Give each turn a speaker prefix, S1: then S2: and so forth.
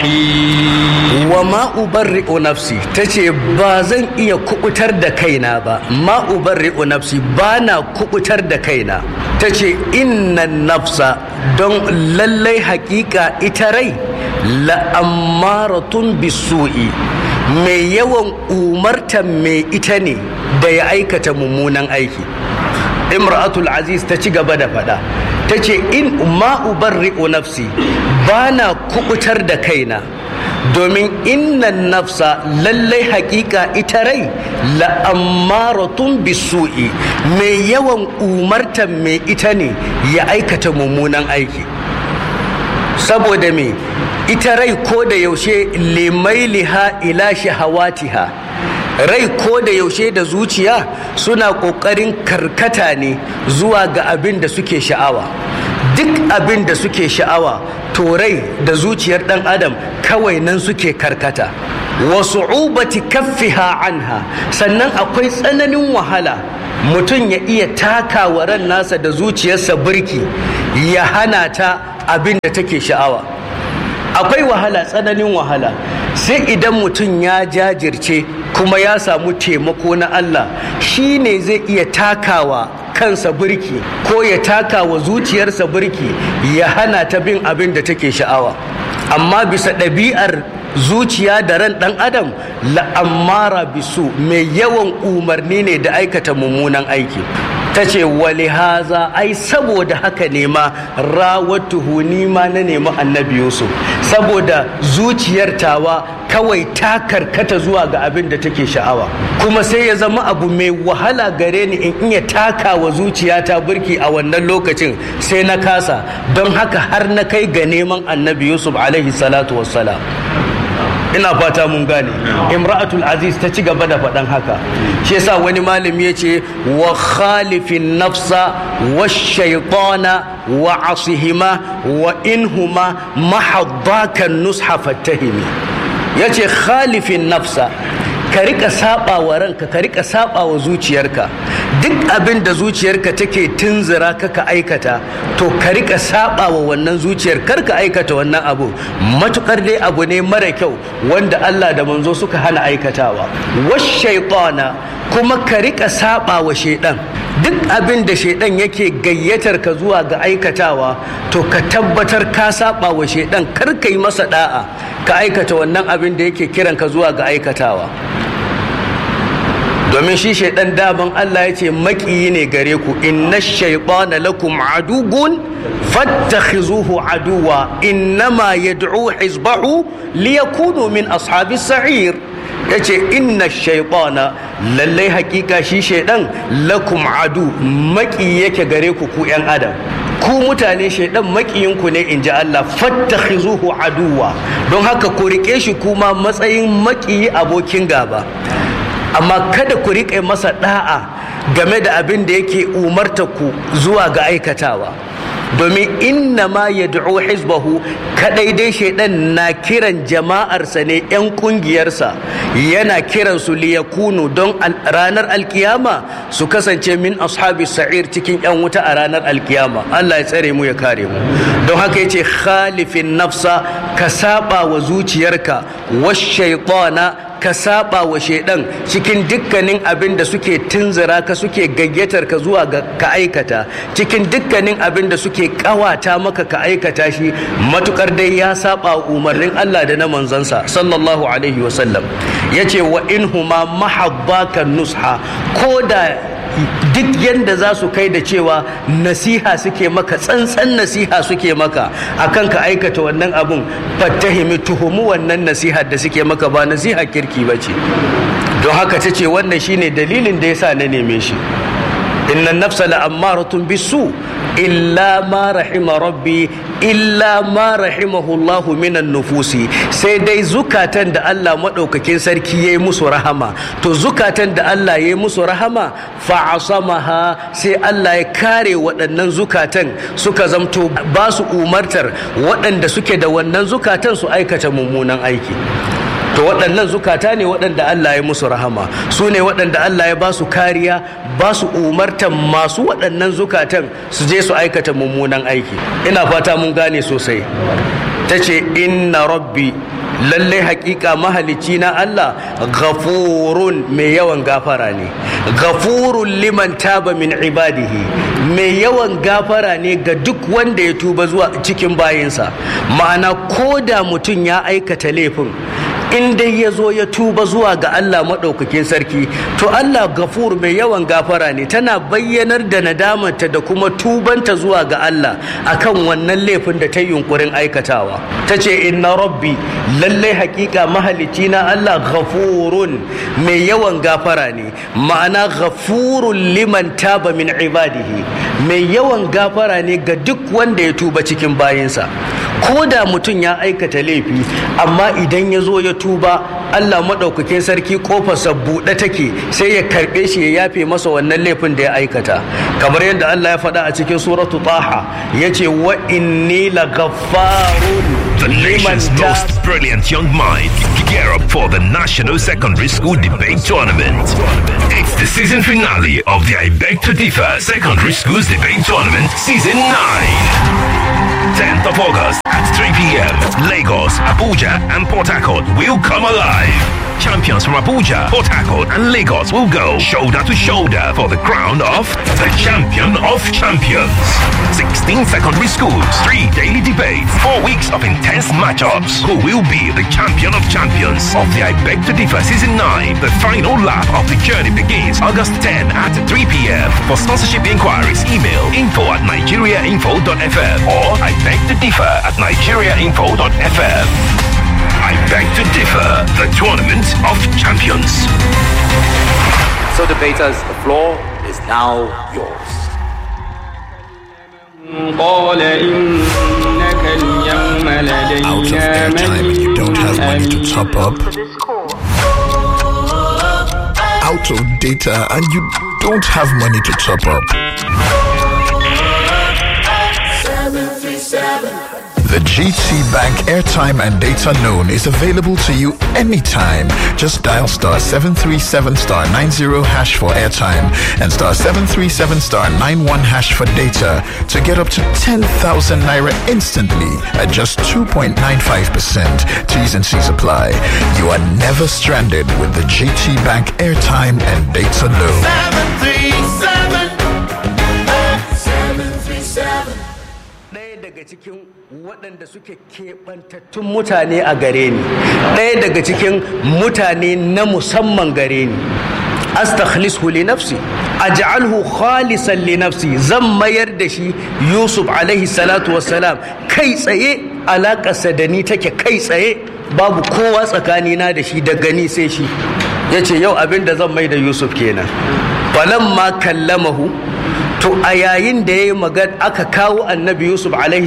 S1: الرحيم
S2: wa ma ubarri'u nafsi tace ba zan iya kubutar da kaina ba ma ubarri'u nafsi ba na kubutar da kaina tace inna nafsa don lallai hakika ita rai la'ammaratun bisu'i mai yawan umartan mai ita ne da ya aikata mummunan aiki imra'atul aziz ta ci gaba da faɗa ta ce in ma ubarri'u nafsi ba na kubutar da kaina domin innan nafsa lallai hakika ita rai la'ammaratun bisu'i mai yawan umartan mai ita ne ya aikata mummunan aiki saboda me ita rai ko da yaushe limailiha ila shahawatiha rai ko da yaushe da zuciya suna ƙoƙarin karkata ne zuwa ga abin da suke sha'awa duk abin da suke sha'awa to rai da zuciyar ɗan adam kawai nan suke karkata wasu ubati kaffiha anha sannan akwai tsananin wahala mutum ya iya takawa ran nasa da zuciyarsa birki ya hana ta abin da take sha'awa akwai wahala tsananin wahala sai idan mutum ya jajirce kuma ya samu taimako na Allah shi ne zai iya takawa kansa birki ko ya takawa zuciyarsa birki ya hana ta bin abin da take sha'awa amma bisa ɗabi'ar zuciya da ran ɗan adam la'ammara bisu mai yawan umarni ne da aikata mummunan aiki ta ce wali haza ai saboda haka ne ma rawatuhu ni ma na nemi annabi yusuf saboda zuciyar tawa kawai ta karkata zuwa ga abin da take sha'awa kuma sai ya zama abu mai wahala gare ni in iya taka wa zuciyata burki a wannan lokacin sai na kasa don haka har na kai ga neman annabi yusuf alaihi salatu wassalam ina fata mun gane imra'atul aziz ta ci gaba da faɗan haka shi yasa wani malami ya ce wa khalifin nafsa wa shaitana wa asihima wa inhuma mahaddakan nusha fattahimi ya ce khalifin nafsa ka rika saba wa ranka ka rika saba wa zuciyarka duk abin da zuciyarka take tunzura ka ka aikata to ka rika saba wa wannan zuciyar kar ka aikata wannan abu matukar dai abu ne mara kyau wanda Allah da manzo suka hana aikatawa wash shaytana kuma ka rika saba wa shaidan duk abin da shaidan yake gayyatar ka zuwa ga aikatawa to ka tabbatar ka saba wa shaidan kar ka yi masa da'a ka aikata wannan abin da yake kiran ka zuwa ga aikatawa domin shi shaidan daban Allah ya ce makiyi ne gare ku inna shaytana lakum adugun fattakhizuhu aduwa innama yad'u hizbahu liyakunu min ashabis sa'ir yace inna shaytana lallai hakika shi shaidan lakum adu maki yake gare ku ku yan adam ku mutane shaidan makiyinku ne in ji Allah fattakhizuhu aduwa don haka ku rike shi kuma matsayin makiyi abokin gaba amma kada ku riƙe masa ɗa'a game da abin da yake umarta ku zuwa ga aikatawa domin inna ma ya hizbahu kadai dai shaidan na kiran jama'arsa ne 'yan kungiyarsa yana kiran su liyakunu don ranar alkiyama su kasance min ashabi sa'ir cikin 'yan wuta a ranar alkiyama Allah ya tsare mu ya kare mu don haka yace khalifin nafsa ka saba wa zuciyarka wash shaytana ka saba wa shaidan cikin dukkanin abin da suke tunzura ka suke gayyatar ka zuwa ga ka aikata cikin dukkanin abin da suke kawata maka ka aikata shi matukar dai ya saba umarnin Allah da na manzansa sallallahu alaihi wasallam yace wa in huma mahabbaka nusha ko da duk yadda za su kai da cewa nasiha suke maka tsantsan nasiha suke maka akan ka aikata wannan abun fattahimi tuhumu wannan nasihar da suke maka ba nasiha kirki ba ce don haka ta ce wannan shine dalilin da yasa na neme shi inna nafsa la'ammaratun bisu illa ma rahima rabbi illa ma rahimahullahu minan nufusi sai dai zukatan da Allah maɗaukakin sarki ya yi musu rahama to zukatan da Allah ya yi musu rahama fa'asamaha sai Allah ya kare waɗannan zukatan suka zamto ba su umartar waɗanda suke da wannan zukatan su aikata mummunan aiki to waɗannan zukata ne waɗanda Allah ya musu rahama su ne waɗanda Allah ya ba su kariya ba su umartan masu waɗannan zukatan su je su aikata mummunan aiki ina fata mun gane sosai ta ce inna rabbi lalle hakika mahalicci na Allah ghafurun mai yawan gafara ne ghafurun liman taba min ibadihi mai yawan gafara ne ga duk wanda ya tuba zuwa cikin bayinsa ma'ana ko da mutum ya aikata laifin in dai ya zo ya tuba zuwa ga Allah maɗaukakin sarki to Allah gafur mai yawan gafara ne tana bayyanar da nadamarta da kuma tubanta zuwa ga Allah akan wannan laifin da ta yunkurin aikatawa ta ce inna rabbi lallai hakika mahalicci na Allah gafurun mai yawan gafara ne ma'ana gafurun liman taba min ibadihi mai yawan gafara ne ga duk wanda ya tuba cikin bayinsa ko da mutum ya aikata laifi amma idan ya zo ya tuba Allah maɗaukakin sarki kofarsa buɗe take sai ya karɓe shi ya yafe masa wannan laifin da ya aikata kamar yadda Allah ya faɗa a cikin suratu taha ya ce wa inni la gaffarun
S1: The nation's most brilliant young minds gear up for the National Secondary School Debate Tournament. It's the season finale of the I Beg to Differ Secondary Schools Debate Tournament Season 9. 10th of August at 3 p.m. Lagos, Abuja, and Port Harcourt will come alive. Champions from Abuja, Port Harcourt, and Lagos will go shoulder to shoulder for the crown of the champion of champions. 16 secondary schools, three daily debates, four weeks of intense matchups. Who will be the champion of champions of the I Beg to Differ Season 9? The final lap of the journey begins August 10 at 3 p.m. For sponsorship inquiries, email info at nigeriainfo.fm or I beg to differ at nigeriainfo.fm. I beg to differ, the tournament of champions.
S3: So debaters, the floor is now yours.
S4: قال إنك اليوم
S5: out of
S4: لدينا
S5: airtime and you don't have money to
S4: مكين
S5: top up, out of data and you don't have money to top up. The GT Bank airtime and data loan is available to you anytime. Just dial star 737 star 90 hash for airtime and star 737 star 91 hash for data to get up to 10,000 naira instantly at just 2.95%. T's and C's apply. You are never stranded with the GT Bank airtime and data loan.
S2: ɗaya daga cikin waɗanda suke keɓantattun mutane a gare ni ɗaya daga cikin mutane na musamman gare ni astakhlishu li nafsi aj'alhu khalisan li nafsi zan mayar da shi yusuf alaihi salatu wassalam kai tsaye alaƙarsa da ni take kai tsaye babu kowa tsakanina da shi da gani sai shi ya ce yau abin da zan mai da yusuf kenan falamma kallamahu to a yayin da ya yi magana aka kawo annabi yusuf alaihi